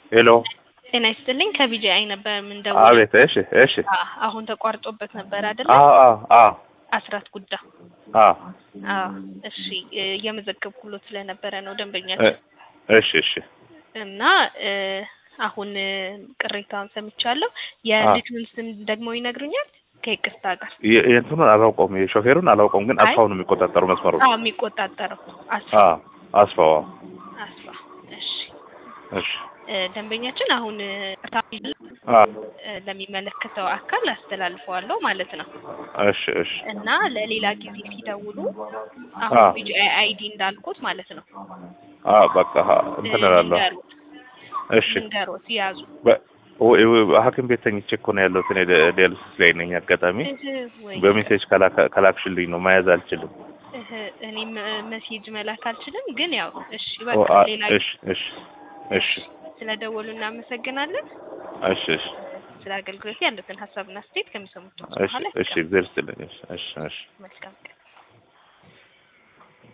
ሄሎ ጤና ይስጥልኝ ከቢጂአይ ነበር የምንደውለው። አቤት። እሺ እሺ። አ- አሁን ተቋርጦበት ነበር አይደለ? አዎ አዎ አዎ አስራት ጉዳ አዎ አዎ። እሺ እ፣ እየመዘገብኩሎት ስለነበረ ነው እ- ደንበኛችን እሺ እሺ። እና እ፣ አሁን እ፣ ቅሬታውን ሰምቻለሁ። የልጁን ስም ደግሞ ይነግሩኛል ከይቅርታ ጋር? የ- የእንትኑን አላውቀውም፣ የሾፌሩን አላውቀውም፣ ግን አይ። አስፋው ነው የሚቆጣጠሩ መስመሩ። አዎ የሚቆጣጠረው አስፋ አዎ አስፋው። አዎ። አስፋ። እሺ እሺ እ፣ ደንበኛችን አሁን እ፣ አዎ እ፣ ለሚመለከተው አካል አስተላልፈዋለሁ ማለት ነው። እሺ እሺ እና ለሌላ ጊዜ ሲደውሉ አሁን አዎ። ቢጂአይ አይዲ እንዳልኩት ማለት ነው አዎ በቃ እንትን እላለሁ። ልንገሮት እሺ ልንገሮት ያዙ በ- ወይ- ወይ- ሐኪም ቤት ተኝቼ እኮ ነው ያለሁት እኔ ደ- ዲያሊሲስ ላይ ነኝ። አጋጣሚ እህ ወይ በሜሴጅ ከላካ- ከላክሽልኝ ነው መያዝ አልችልም። እህ እኔም መሴጅ መላክ አልችልም፣ ግን ያው እሺ ኦ፣ በቃ አ- ሌላ እሺ እሺ እሺ ስለደወሉ እናመሰግናለን። እሺ እሺ ስለ አገልግሎት ያሉትን ሀሳብና አስተያየት ከሚሰሙት እሺ እሺ እግዚአብሔር ይስጥልኝ። እሺ እሺ እሺ መልካም ቀን